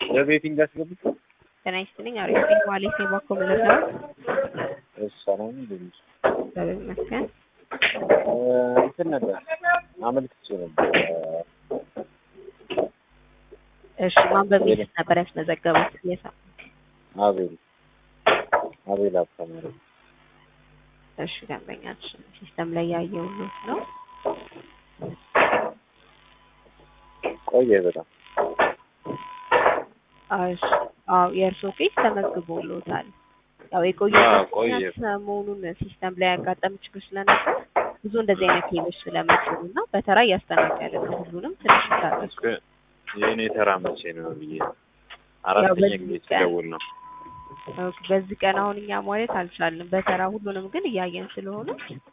ለቤቲንግ አስገብቶ ጤና ይስጥልኝ። አሪፍ ነኝ። ዋሌት የባኮ ምልዛው ሰላም እንደምን እግዚአብሔር ይመስገን። እንትን ነበር አመልክቼ ነበር እሺ ማን በሚል ነበር ያስመዘገቡት? የሳ አቤል አቤል አስተማሪ እሺ ደንበኛችን ሲስተም ላይ ያየሁት ነው። ቆየ በጣም እሺ አዎ የእርስዎ ኬስ ተመዝግቦልዎታል። ያው የቆየ አዎ፣ ቆየ። ሰሞኑን ሲስተም ላይ ያጋጠም ችግር ስለነበር ብዙ እንደዚህ አይነት ኬዞች ስለመጡ እና በተራ እያስተናገድን ነው። ሁሉንም ትንሽ ይታገሱ። እስከ የእኔ ተራ መቼ ነው ብዬ አራተኛ በዚህ ጊዜ ቀን- ስደውል ነው። ኦኬ፣ በዚህ ቀን አሁን እኛ ማለት አልቻልንም። በተራ ሁሉንም ግን እያየን ስለሆነ